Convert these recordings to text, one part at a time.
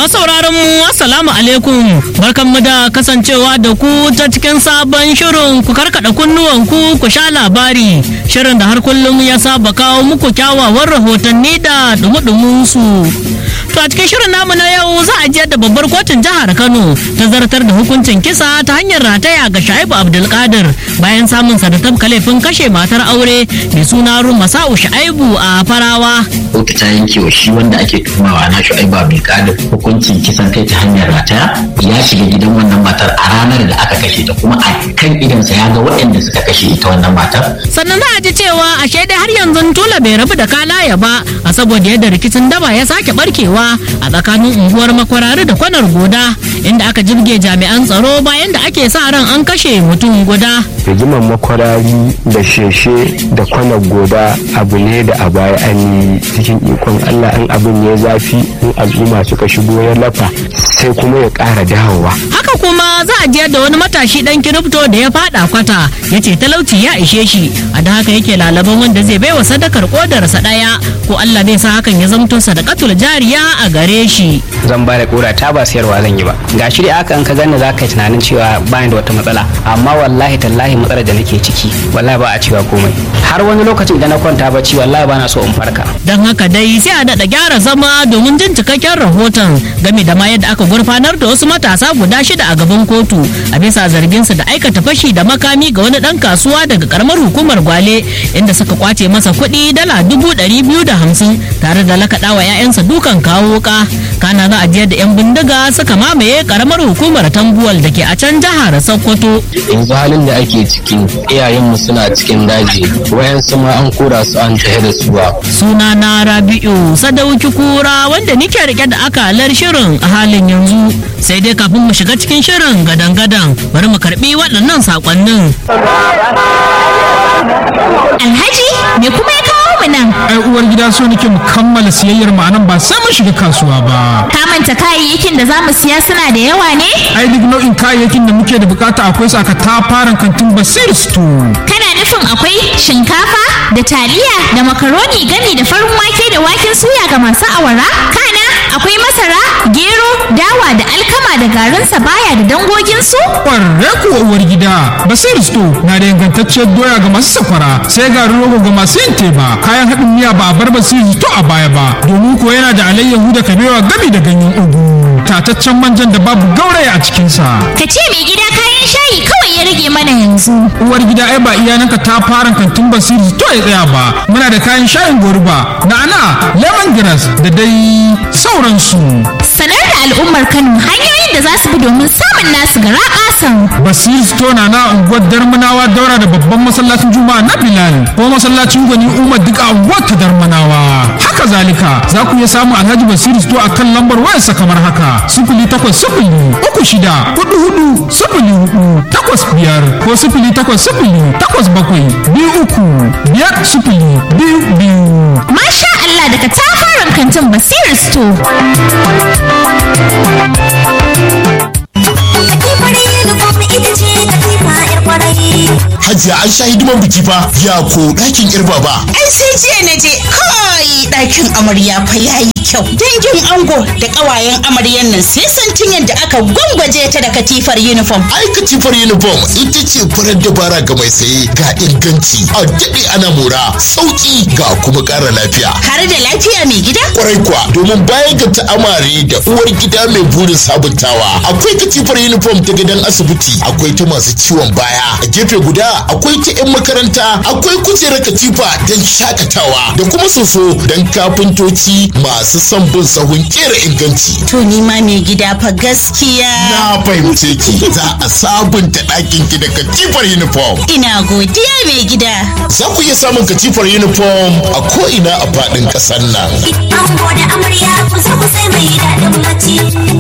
sauraron mu assalamu alaikum barkanmu da kasancewa da ku ta cikin sabon shirin ku karkada kunnuwan ku ku sha labari shirin da har kullum ya saba kawo muku kyawawan rahotanni da dumudumin su to a cikin shirin namu na yau za a je da babbar kotun jihar Kano ta zartar da hukuncin kisa ta hanyar rataya ga Shaibu Abdulkadir bayan samun sa da tabka laifin kashe matar aure mai suna Rumasa'u Shaibu a Farawa kotu ta yanke wa shi wanda ake tuhumawa na Shu'aibu Abdulkadir hukuncin kisan kai ta hanyar rataya ya shiga gidan wannan matar a ranar da aka kashe ta kuma a kan idansa ya ga waɗanda suka kashe ita wannan matar sannan za a ji cewa a dai har yanzu tula bai rabu da kalaya ba a saboda yadda rikicin daba ya sake barkewa a tsakanin unguwar makwarari da kwanar goda inda aka jibge jami'an tsaro bayan da ake sa ran an kashe mutum guda rigimar makwarari da sheshe da kwanar goda abu ne da a baya an yi cikin ikon allah in abin ya zafi in al'umma suka shigo ya lafa sai kuma ya ƙara dawowa haka kuma za a je da wani matashi dan kirifto da ya fada kwata ya ce talauci ya ishe shi a da haka yake lalaban wanda zai baiwa sadakar kodarsa daya ko allah zai sa hakan ya zamto sadakatul jariya a gare shi zan ba da kura ta ba sayarwa zan yi ba ga shi dai aka an ka gani za ka yi tunanin cewa ba da wata matsala amma wallahi tallahi matsalar da nake ciki wallahi ba a cewa komai har wani lokacin da na kwanta bacci wallahi ba na so in farka don haka dai sai a daɗa gyara zama domin jin cikakken rahoton game da ma yadda aka gurfanar da wasu matasa guda shida a gaban kotu a bisa zargin su da aikata fashi da makami ga wani ɗan kasuwa daga karamar hukumar gwale inda suka kwace masa kuɗi dala dubu ɗari biyu da hamsin tare da lakaɗa wa 'ya'yansa dukan kawo wuka kana za a je da 'yan bindiga suka mamaye karamar hukumar tambuwal da ke a can jihar sokoto yanzu halin da ake ciki iyayenmu suna cikin daji wayansu ma an kora su an tahe da su ba suna na rabi'u sadauki kura wanda nike rike da akalar shirin a halin yanzu sai dai kafin mu shiga cikin shirin gadan-gadan bari mu karbi waɗannan sakonnin Alhaji me kuma ya kawo mu nan? ai uwar gida so nake mu kammala siyayyar mu anan ba sai mun shiga kasuwa ba Ka manta kayayyakin da za mu siya suna da yawa ne? ai duk nau'in kayayyakin da muke da bukata akwai su aka tafaran kantin basir store Kana nufin akwai shinkafa da taliya da makaroni gami da farin wake da waken suya ga masu awara? Kana akwai masara, gero, dawa da alkama da garin sabaya da dangoginsu? kwarre kuwa uwar gida basir store na da ingantacciyar doya ga masu safara sai garin rogo ga masu yin teba kayan haɗin miya ba a bar basir store a baya ba domin ko yana da alayyahu da kabewa gami da ganyen ugu tataccen manjan da babu gauraya a cikinsa Ka ce mai gida kayan shayi kawai ya rage mana yanzu. uwar gida ai ba iyananka ta fara kantin basiri to ya tsaya ba muna da kayan shayin goruba na'ana lemongrass da dai sauransu Sanar da al'ummar Kano hanyoyin da za su bi domin samun nasu gara ƙasan. basiri store na na unguwar darmanawa daura da babban masallacin juma'a na bilal ko masallacin gwani umar duk a unguwar ta darmanawa haka zalika za ku iya samun alhaji basiri store a kan lambar wayarsa kamar haka sifili takwas sifili uku shida hudu hudu sifili hudu takwas biyar ko sifili takwas sifili takwas bakwai biyu uku biyar sifili biyu biyu Masha Allah daga tafarin kantin Basir Store. Hajiya an sha hidiman biki fa ya ko ɗakin irba ba. Ai sai jiya na je kai ɗakin amarya fa yayi kyau. Dangin ango da ƙawayen amaryan nan sai san tun yadda aka gwangwaje ta da katifar uniform. Ai katifar uniform ita ce farar dabara ga mai saye ga inganci a daɗe ana mora sauƙi ga kuma ƙara lafiya. Har da lafiya mai gida? Kwarai kuwa domin bayan ga ta'amare da uwar gida mai burin sabuntawa akwai katifar uniform ta gidan asibiti akwai ta masu ciwon baya a gefe guda akwai ta 'yan makaranta akwai kujerar katifa don shakatawa da kuma soso don kafintoci masu son bin sahun kera inganci. To ni ma mai gida fa gaskiya. Na fahimce ki za a sabunta ɗakin ki da katifar uniform. Ina godiya mai gida. Za ku iya samun katifar uniform a ko'ina a faɗin ƙasar nan. Ango da amarya ku zo ku sai mai daɗin bacci.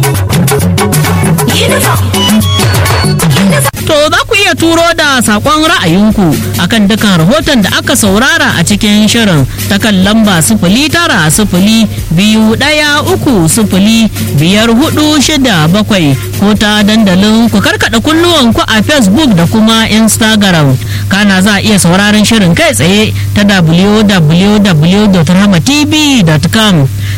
Uniform. To za ku iya turo da saƙon ra'ayinku akan dukan rahoton da aka saurara a cikin shirin ta kan lamba sifili tara sifili biyu ɗaya uku sifili biyar hudu shida bakwai ko ta dandalin ku karkaɗa kunnuwanku a Facebook da kuma Instagram. Kana za a iya sauraron shirin kai tsaye ta www.rahmatv.com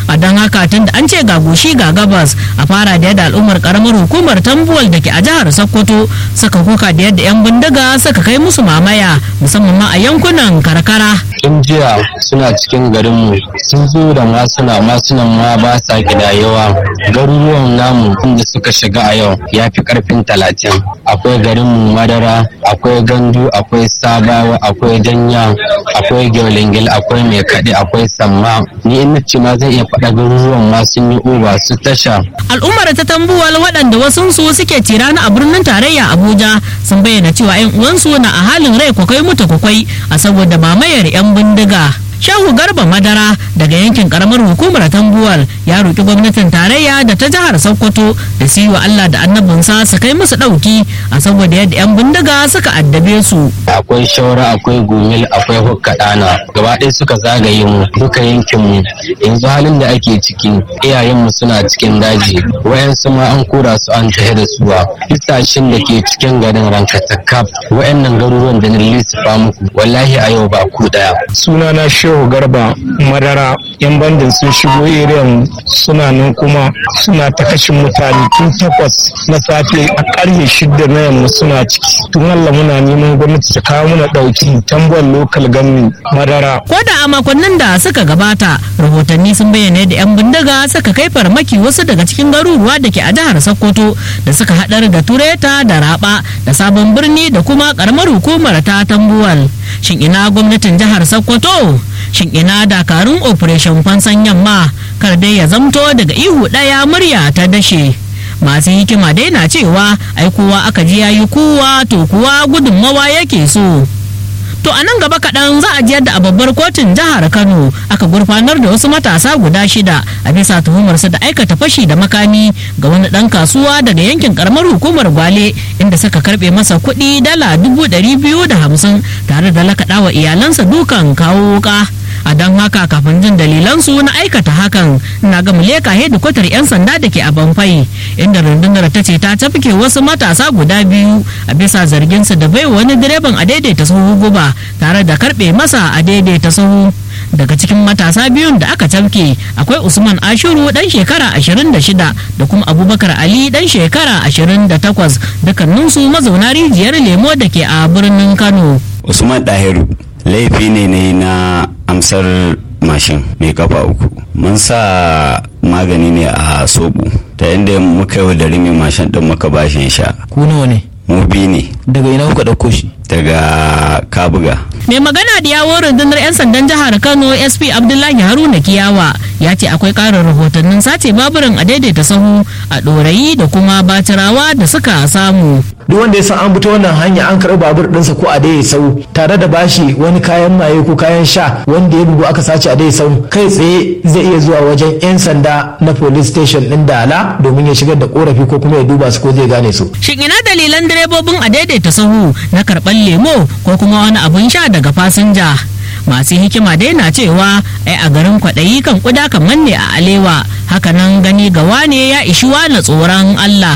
a don haka tun da an ce ga goshi ga gabas a fara da yadda al'ummar karamar hukumar tambuwal da ke a jihar sokoto suka kuka da yadda 'yan bindiga suka kai musu mamaya musamman ma a yankunan karkara tun jiya suna cikin garinmu sun zo da masuna masunan ma ba sa gida yawa garuruwan namu inda suka shiga a yau ya fi karfin talatin akwai garinmu madara akwai gandu akwai sabawa akwai danya akwai gyolingil akwai mai kaɗe akwai samma ni in ce ma zai iya faɗa garuruwan ma sun yi uba su tasha al'ummar ta tambuwal waɗanda wasunsu suke tirana a birnin tarayya abuja sun bayyana cewa 'yan uwansu na a halin rai kwakwai mutu kwakwai a saboda mamayar 'yan bindiga Shehu Garba Madara daga yankin karamar hukumar Tambuwal ya roki gwamnatin tarayya da ta jihar Sokoto da su yi wa Allah da annabinsa su kai musu ɗauki a saboda yadda 'yan bindiga suka addabe su. akwai shaura akwai gumil akwai hukkaɗana gaba ɗaya suka zagaye mu duka yankin mu yanzu halin da ake ciki iyayenmu suna cikin daji wayansu ma an kura su an tahe da suwa bisashen da ke cikin garin rankatakaf wayannan garuruwan da na lissafa muku wallahi a yau ba ku ɗaya sunana shehu garba madara yan bandin sun shigo irin suna nan kuma suna ta kashin mutane tun takwas na safe a karfe shida na yamma suna ciki tun allah muna neman gwamnati ta kawo muna dauki tambuwar lokal ganni madara Ko da a makonnin da suka gabata rahotanni sun bayyana da 'yan bindiga suka kai farmaki wasu daga cikin garuruwa da ke a jihar Sokoto da suka haɗar da Tureta da Raba da Sabon Birni da kuma karamar hukumar ta Tambuwal. Shin ina gwamnatin jihar Sokoto? Shin ina dakarun Operation Fansan Yamma kar dai ya zamto daga ihu ɗaya murya ta dashe. masu hikima dai na cewa ai kowa aka ji yayi kuwa to kuwa gudunmawa yake so To a nan gaba kaɗan za a jiyar da a babbar kotun jihar Kano aka gurfanar da wasu matasa guda shida a bisa tuhumarsu da aikata fashi da makami ga wani ɗan kasuwa daga yankin karamar hukumar Gwale inda suka karɓe masa kuɗi dala dubu ɗari biyu da hamsin tare da lakaɗa wa iyalansa dukan kawo wuka. a don haka kafin jin dalilansu na aikata hakan na ga muleka hedikwatar 'yan sanda da ke a banfai inda rundunar ta ce ta tafke wasu matasa guda biyu a bisa zarginsu da bai wani direban a daidaita sahu guba tare da karbe masa a daidaita sahu daga cikin matasa biyun da aka tafke akwai usman ashuru dan shekara 26 da kuma abubakar ali dan shekara 28 dukkaninsu mazauna rijiyar lemo da ke a birnin kano usman dahiru laifi ne na yi na amsar mashin mai kafa uku mun sa magani ne a soɓo ta inda muka yi da mai mashin din muka bashi ya sha ku nawa ne mu bi ne daga ina kuka ɗauko shi daga kabuga mai magana da yawon rundunar 'yan sandan jihar kano sp abdullahi haruna kiyawa ya ce akwai karin rahotannin sace baburin a daidaita sahu a ɗorayi da kuma batirawa da suka samu duk wanda ya san an fito wannan hanya an karɓi babur ɗinsa ko a dai sau tare da bashi wani kayan maye ko kayan sha wanda ya bugu aka sace a dai sau kai tsaye zai iya zuwa wajen 'yan sanda na police station ɗin dala domin ya shigar da korafi ko kuma ya duba su ko zai gane su shin ina dalilan direbobin a daidaita sahu na karɓar lemo ko kuma wani abun sha daga fasinja masu hikima dai na cewa ai a garin kwaɗayi kan kuda kan manne a alewa hakanan gani ga wane ya ishi na tsoron allah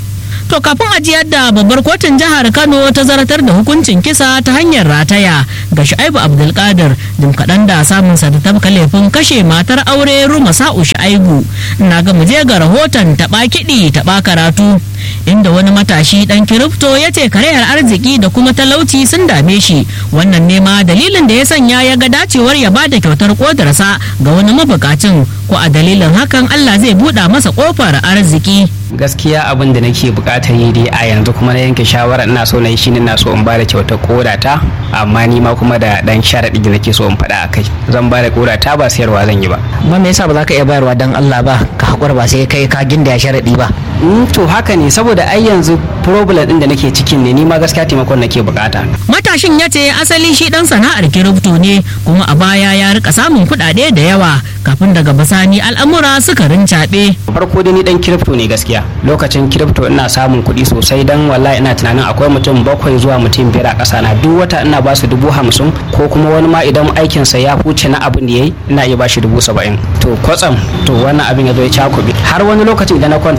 to kafin ajiyar da babbar kotun jihar kano ta zartar da hukuncin kisa ta hanyar rataya ga shu'aibu abdulkadir jim kaɗan da samun sa da tabka laifin kashe matar aure ruma sa'u shu'aibu na ga muje ga rahoton taɓa kiɗi taɓa karatu inda wani matashi dan kirifto ya ce karayar arziki da kuma talauci sun dame shi wannan nema dalilin da ya sanya ya ga dacewar ya bada kyautar kodarsa ga wani mabukacin ko a dalilin hakan allah zai buɗa masa kofar arziki gaskiya abin da nake bukatar yi dai a yanzu kuma na yanke shawara ina so na yi shine na so in bada kyautar kodata amma ni ma kuma da dan sharadi da nake so in faɗa a kai zan bada kodata ba sayarwa zan yi ba amma me yasa ba za ka iya bayarwa dan Allah ba ka hakura ba sai kai ka ginda ya sharadi ba to haka ne saboda ai yanzu problem din da nake cikin ne ni ma gaskiya taimakon nake bukata matashin ya ce asali shi dan sana'ar kirifto ne kuma a baya ya rika samun kuɗaɗe da yawa kafin daga bisani al'amura suka rincaɓe farko dai ni dan kirifto ne gaskiya lokacin kirifto ina samun kuɗi sosai dan wallahi ina tunanin akwai mutum bakwai zuwa mutum biyar a ƙasa na duk wata ina ba su dubu hamsin ko kuma wani ma idan aikinsa ya huce na abin da yayi ina iya ba shi dubu saba'in to kwatsam to wannan abin ya zo ya cakuɓe har wani lokacin idan na kwanta bacci wallahi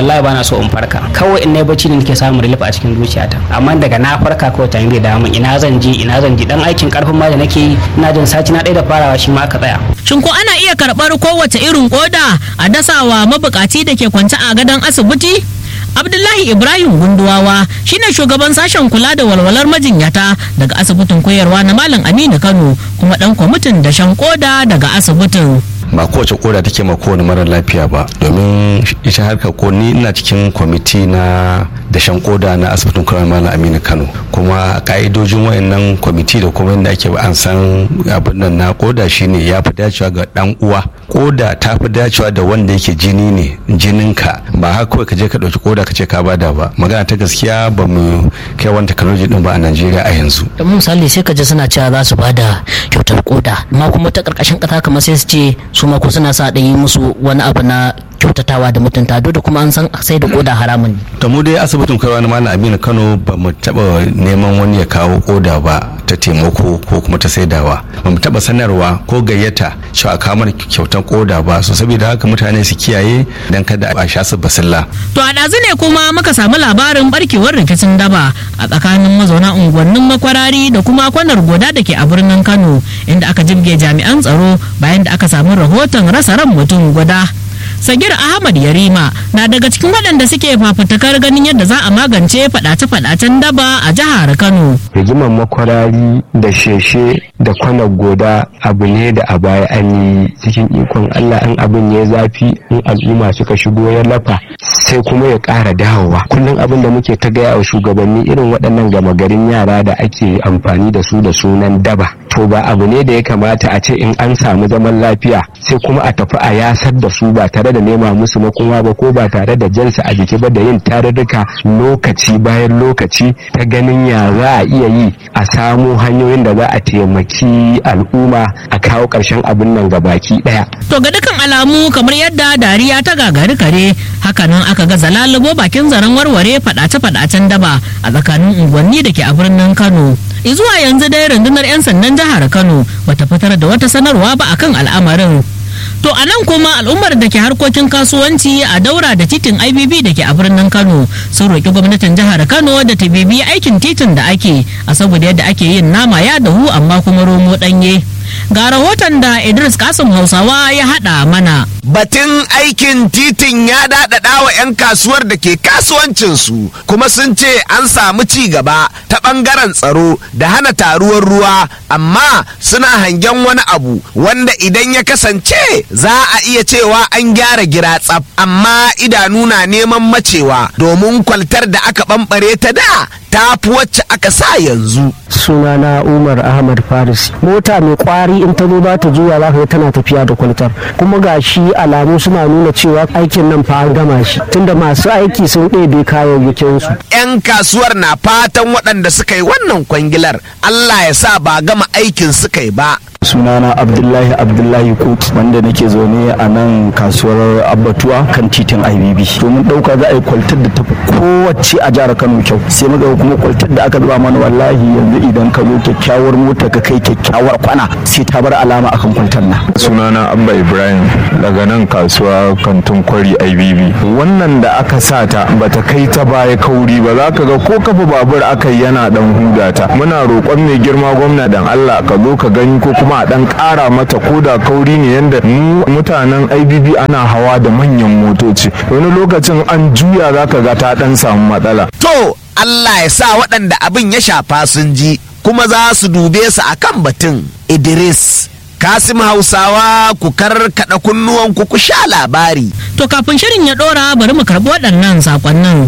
wallahi bana so in farka kawai in nayi bacci ne nake samun relief a cikin zuciyata amma daga na farka kawai ta zai dawo min ina zan je ina zan je dan aikin karfin ma da nake yi ina jin sati na ɗaya da farawa shi ma aka tsaya Shin ko ana iya karɓar kowace irin koda a dasawa mabukaci da ke kwance a gadon asibiti? Abdullahi Ibrahim Gunduwawa shine shugaban sashen kula da walwalar majinyata daga asibitin koyarwa na Malam Aminu Kano kuma dan kwamitin dashen koda daga asibitin. ba kowace koda take ma kowane mara lafiya ba domin ita harkar ko ni ina cikin kwamiti na dashen koda na asibitin kawai malam aminu kano kuma ka'idojin wayannan kwamiti da kuma yadda ake an san abin nan na koda shine ya fi dacewa ga dan uwa koda ta fi dacewa da wanda yake jini ne jininka ba haka kawai ka je ka dauki koda ka ce ka bada ba magana ta gaskiya ba mu kai wani technology din ba a najeriya a yanzu da misali sai ka ji suna cewa za su bada kyautar koda amma kuma ta karkashin kasa kamar sai su ce su ma ko suna sa da yi musu wani abu na kyautatawa da mutunta duk da kuma an san sai da koda haramun ne to mu dai asibitin kaiwa na malam aminu kano ba mu taba neman wani ya kawo koda ba ta taimako ko kuma ta saidawa ba mu taba sanarwa ko gayyata cewa a kawo mana kyautan koda ba so saboda haka mutane su kiyaye dan kada a sha su basilla To a ɗazu ne kuma muka samu labarin barkewar rikicin daba a tsakanin mazauna unguwannin makwarari da kuma kwanar goda da ke a birnin Kano inda aka jibge jami'an tsaro bayan da aka samu rahoton rasa ran mutum guda. Sagir Ahmad Yarima na daga cikin waɗanda suke fafutukar ganin yadda za a magance faɗace-faɗacen daba a jihar Kano. rigimar makwarari da sheshe da kwanar goda abu ne da a baya an yi cikin ikon Allah in abin ya zafi in al'umma suka shigo ya lafa sai kuma ya ƙara dawowa kullum abin da muke ta gaya wa shugabanni irin waɗannan gama garin yara da ake amfani da su da sunan daba to ba abu ne da ya kamata a ce in an samu zaman lafiya sai kuma a tafi a yasar da su ba tare da nema musu makoma ba ko ba tare da jansa a jiki ba da yin tarurruka lokaci bayan lokaci ta ganin ya za a iya yi a samu hanyoyin da za a taimaki al'umma a kawo ƙarshen abin nan ga baki ɗaya. To ga dukkan alamu kamar yadda dariya ta gagari kare hakanan aka ga zalalubo bakin zaren warware faɗace-faɗacen daba a tsakanin unguwanni da ke a birnin Kano. Izuwa yanzu dai rundunar 'yan sandan jihar Kano bata fitar da wata sanarwa ba akan al'amarin. To a nan kuma al'ummar da ke harkokin kasuwanci a daura da titin IBB da ke a birnin Kano sun roƙi gwamnatin jihar Kano da ta bibi aikin titin da ake a saboda yadda ake yin nama ya dahu amma kuma romo ɗanye. Ga rahoton da Idris Kasim Hausawa ya haɗa mana. Batun aikin titin ya daɗaɗa wa 'yan kasuwar da ke kasuwancinsu kuma sun ce an samu ci gaba ta ɓangaren tsaro da hana taruwar ruwa amma suna hangen wani abu wanda idan ya kasance za a iya cewa an gyara gira tsaf amma idanu na neman macewa domin kwaltar da aka ɓamɓare ta da ta fi wacce aka sa yanzu. sunana umar ahmad faris mota mai kwari in ta zo za ta juya za ka ga tana tafiya da kwaltar kuma ga shi alamu suna nuna cewa aikin nan fa an gama shi tunda masu aiki sun ɗebe kayayyakinsu 'yan kasuwar na fatan waɗanda suka yi wannan kwangilar Allah ya sa ba gama aikin suka yi ba. sunana abdullahi abdullahi kut wanda nake zaune a nan kasuwar abbatuwa kan titin ibb to mun dauka za a yi kwaltar da tafi kowace a jihar kano kyau sai muka kuma kwaltar da aka zuba mana wallahi yanzu idan ka zo kyakkyawar mota ka kai kyakkyawar kwana sai ta bar alama akan kwaltar na sunana abba ibrahim daga nan kasuwa kantin kwari ibb wannan da aka sa ta bata kai ta baya kauri ba za ka ga ko kafa babur aka yi yana dan hudata muna roƙon mai girma gwamna dan allah ka zo ka gani ko kuma a dan ƙara mata koda kauri ne yanda mu mutanen ibb ana hawa da manyan motoci wani lokacin an juya za ka ga ta dan samu matsala To Allah ya sa waɗanda abin ya shafa sun ji kuma za su dube su akan batun Idris. Kasim Hausawa ku karkaɗa kunnuwan ku ku sha labari. To kafin shirin ya ɗora bari mu karɓi waɗannan saƙonnin.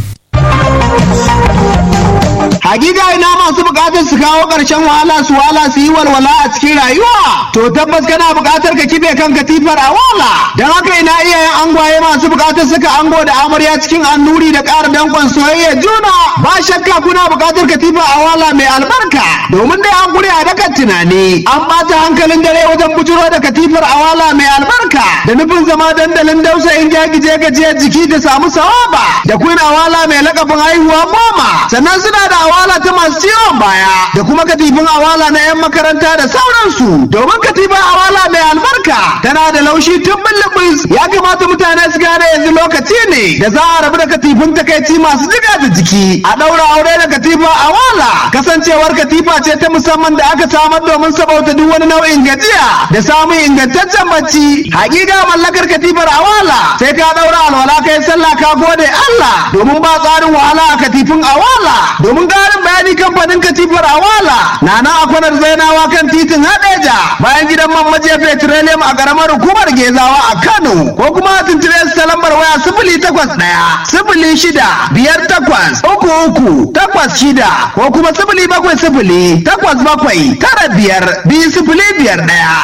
Hakika ina masu bukatar su kawo ƙarshen wahala su wahala su yi walwala a cikin rayuwa. To tabbas kana bukatar ka kife kan katifar a wala. Don haka ina iyayen angwaye masu bukatar saka ango da amarya cikin annuri da ƙara dankon soyayya juna. Ba shakka kuna bukatar katifa a wala mai albarka. Domin dai an gure a dakan tunani. An ɓata hankalin dare wajen bujuro da katifar a wala mai albarka. Da nufin zama dandalin dausa in jagije gajiyar jiki da samu sawaba. Da queen awala mai lakabin haihuwa goma. Sannan suna da awala ta masu ciwon baya da kuma katifin awala na 'yan makaranta da sauransu domin katifin awala mai albarka tana da laushi tun bulbus ya kamata mutane su gane yanzu lokaci ne da za a rabu da katifin takaici masu jiga da jiki a ɗaura aure da katifa a wala kasancewar katifa ce ta musamman da aka samar domin sabauta duk wani nau'in gajiya da samun ingantaccen bacci hakika mallakar katifar a wala sai ka ɗaura alwala kai sallah ka gode Allah domin ba tsarin wahala a katifin a wala domin ƙarin bayani kamfanin katifar a wala na na akwanar zainawa kan titin hadeja bayan gidan man majiya petroleum a ƙaramar hukumar gezawa a Kano ko kuma tuntube su ta lambar waya sifili takwas ɗaya sifili shida biyar takwas uku uku takwas shida ko kuma sifili bakwai sifili takwas bakwai tara biyar biyu sifili biyar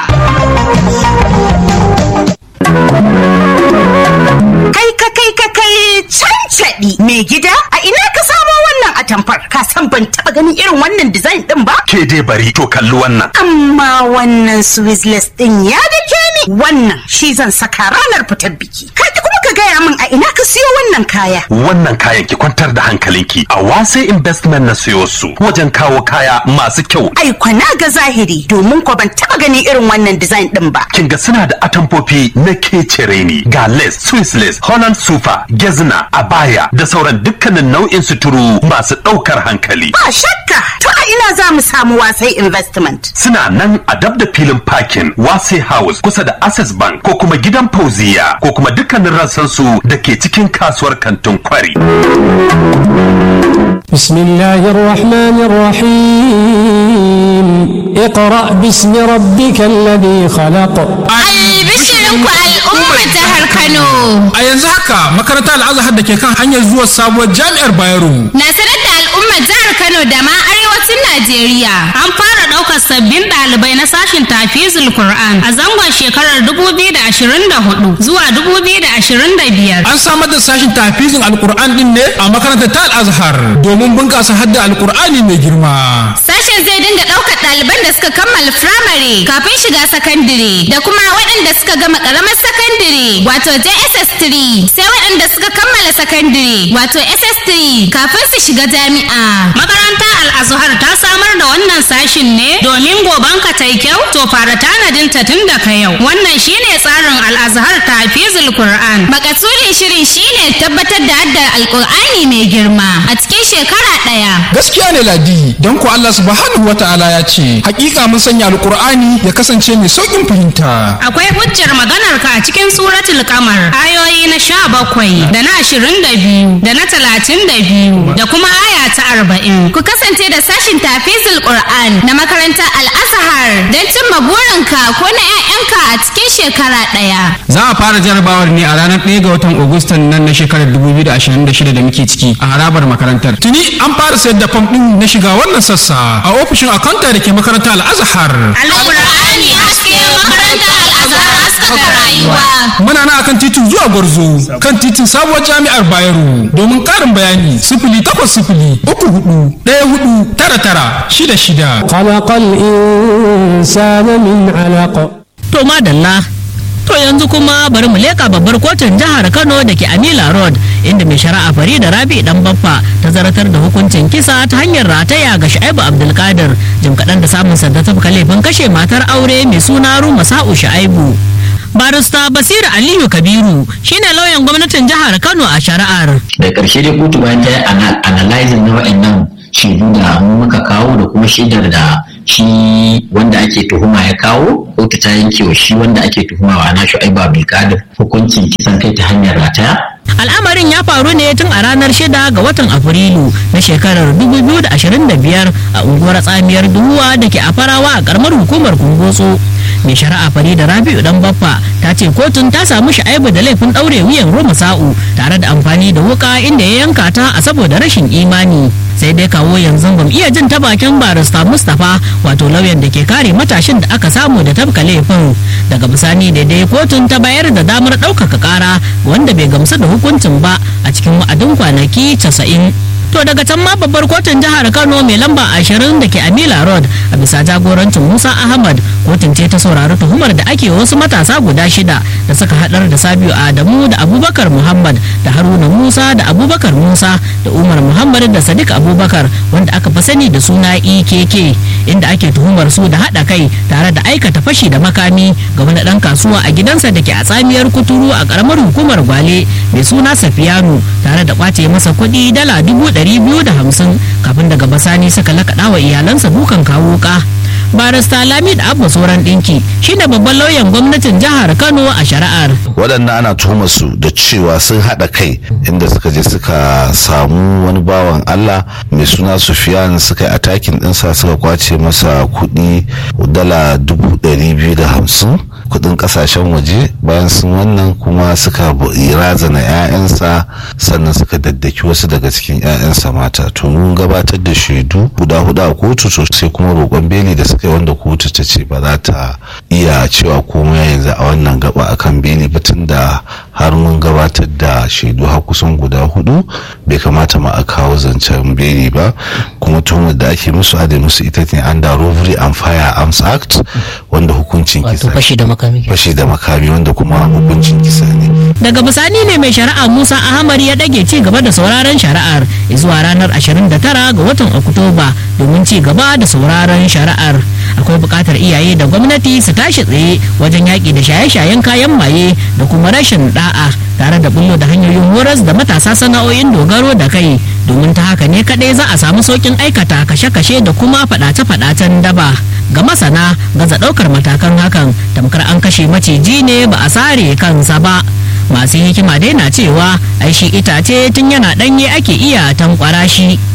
ɗaya. Kai ka kai ka kai cancaɗi mai gida a ina ka samo wannan atamfar ka san ban taɓa ganin irin wannan design ɗin ba? Ke dai bari to kalli wannan. Amma wannan Swiss ɗin ya dake ni wannan shi zan saka ranar fitar biki. Ka kuma ka gaya min a ina ka siyo wannan kaya. Wannan kayan ki kwantar da hankalinki a wase investment na siyo su wajen kawo kaya masu kyau. Ai kwana ga zahiri domin ko ban taɓa ganin irin wannan design ɗin ba. Kin ga suna da atamfofi na kecere ne ga lace, Swiss lace, Holland sufa, gezna, abaya da sauran dukkanin nau'in suturu masu ɗaukar hankali. Ba shakka to a ina za mu samu wasai investment. Suna nan a dab da filin parking wase house kusa da access bank ko kuma gidan fauziya ko kuma dukkanin rassan su da ke cikin kasuwar kantin kwari. بسم الله الرحمن الرحيم اقرأ باسم ربك الذي خلق Albishirinku al'ummar jihar Kano. A yanzu haka makarantar al'azhar da ke kan hanyar zuwa sabuwar jami'ar Bayero. Na sanar da al'ummar jihar Kano da ma arewacin Najeriya. An fara ɗaukar sabbin ɗalibai na sashin tafizul Qur'an a zangon shekarar 2024 zuwa 2025. An samar da sashin tafizin alkur'an din ne a makarantar ta al'azhar domin bunƙasa hadda alkur'ani mai girma. Sashen zai dinga ɗaukar ɗaliban da suka kammala firamare kafin shiga sakandire da kuma waɗanda suka gama ƙaramar sakandire wato JSS3 sai waɗanda suka kammala sakandire wato SS3 kafin su shiga jami'a. Makaranta Al-Azhar ta samar da wannan sashin ne domin goban ka tai kyau to fara tanadin ta tun daga yau. Wannan shine tsarin Al-Azhar Tafizul Qur'an. Makasudin shirin shine tabbatar da haddar Alƙur'ani mai girma a cikin shekara ɗaya. Gaskiya ne Ladi don ko Allah subhanahu wa ta'ala ya ce hakika mun sanya alkur'ani ya kasance mai sauƙin fahimta. Akwai hujjar maganar ka a cikin suratul kamar ayoyi na sha bakwai da na ashirin da biyu da na talatin da biyu da kuma aya ta arba'in. Ku kasance da sashin tafizul Qur'an na makarantar Al-Azhar don cimma burinka ko na 'ya'yanka a cikin shekara ɗaya. Za a fara jarabawar ne a ranar 1 ga watan Agustan nan na shekarar 2026 da muke ciki a harabar makarantar. Tuni an fara sayar da fam ɗin na shiga wannan sassa a ofishin akanta da ke makarantar Al-Azhar. Al-Qur'ani haske makarantar Al-Azhar haskaka rayuwa. Muna nan akan titin zuwa Gwarzo kan titin sabuwar jami'ar Bayero domin ƙarin bayani sifili takwas sifili uku hudu ɗaya hudu tara tara shida shida. خلق الإنسان من علق To madalla To yanzu kuma bari mu leka babbar kotun jihar Kano da ke Amila Road inda mai shari'a Farida Rabi dan Baffa ta zartar da hukuncin kisa ta hanyar rataya ga Shu'aibu Abdulkadir jim kaɗan da samun sanda ta laifin kashe matar aure mai suna Ruma Sa'u Shu'aibu. Barista Basiru Aliyu Kabiru shine lauyan gwamnatin jihar Kano a shari'ar. da ƙarshe dai kotu bayan ta yi ana- analyzing na waɗannan shaidu da mu muka kawo da kuma shaidar da shi wanda ake tuhuma ya kawo kotu ta yanke wa shi wanda ake tuhuma wa ana shu'aibu abdulkadir hukuncin kisan kai ta hanyar rataya Al'amarin ya faru ne tun a ranar shida ga watan Afrilu na shekarar 2025 a unguwar tsamiyar duhuwa da ke a farawa a karamar hukumar Kumbotso. Mai shari'a Farida Rabi'u dan Baffa ta ce kotun ta samu sha'aibu da laifin ɗaure wuyan Roma Sa'u tare da amfani da wuka inda ya yanka ta a saboda rashin imani. Sai dai kawo yanzu bamu iya jin ta bakin barista Mustapha wato lauyan da ke kare matashin da aka samu da tabka laifin. Daga bisani daidai kotun ta bayar da damar ɗaukaka ƙara wanda bai gamsu da hukuncin ba a cikin wa'adin kwanaki 90 to daga can ma babbar kotun jihar kano mai lamba ashirin da ke amila road a bisa jagorancin musa ahmad kotun ce ta saurari tuhumar da ake wasu matasa guda shida da suka hadar da sabiu adamu da abubakar muhammad da haruna musa da abubakar musa da umar muhammad da sadiq abubakar wanda aka fi sani da suna ekk inda ake tuhumar su da hada kai tare da aikata fashi da makami ga wani dan kasuwa a gidansa da ke a tsamiyar kuturu a karamar hukumar gwale mai suna safiyanu tare da kwace masa kuɗi dala dubu ɗari biyu da hamsin kafin daga basani suka lakaɗa wa iyalansa dukan kawo ka barista lamid abba sauran ɗinki shine babban lauyan gwamnatin jihar kano a shari'ar waɗannan ana tuhumar su da cewa sun haɗa kai inda suka je suka samu wani bawan allah mai suna sufiyan suka yi atakin ɗinsa suka kwace masa kuɗi dala dubu ɗari biyu da hamsin kudin kasashen waje bayan sun wannan kuma suka razana 'ya'yansa sannan suka daddaki wasu daga cikin 'ya'yansa mata to mun gabatar da shaidu guda hudu a kotu to sai kuma roƙon beli da suka yi wanda kotu ta ce ba za ta iya cewa komai yanzu a wannan gaba akan beli ba da har mun gabatar da shaidu har kusan guda hudu bai kamata ma a kawo zancen beli ba kuma tuhumar da ake musu a da musu ita ne under robbery and firearms act wanda hukuncin kisa fashi da makami fashi da makami wanda kuma hukuncin kisa ne daga bisani ne mai shari'a musa ahmad ya dage ci gaba da sauraron shari'ar zuwa ranar 29 ga watan oktoba domin ci gaba da sauraron shari'ar akwai buƙatar iyaye da gwamnati su tashi tsaye wajen yaƙi da shaye-shayen kayan maye da kuma rashin da'a tare da bullo da hanyoyin horas da matasa sana'o'in dogaro da kai domin ta haka ne kaɗai za a samu sauƙin aikata kashe-kashe da kuma faɗace-faɗacen daba ga masana gaza ɗaukar matakan hakan tamkar an kashe maciji ne ba a sare kansa ba masu hikima dai na cewa ai shi itace tun yana ɗanye ake iya tankwara shi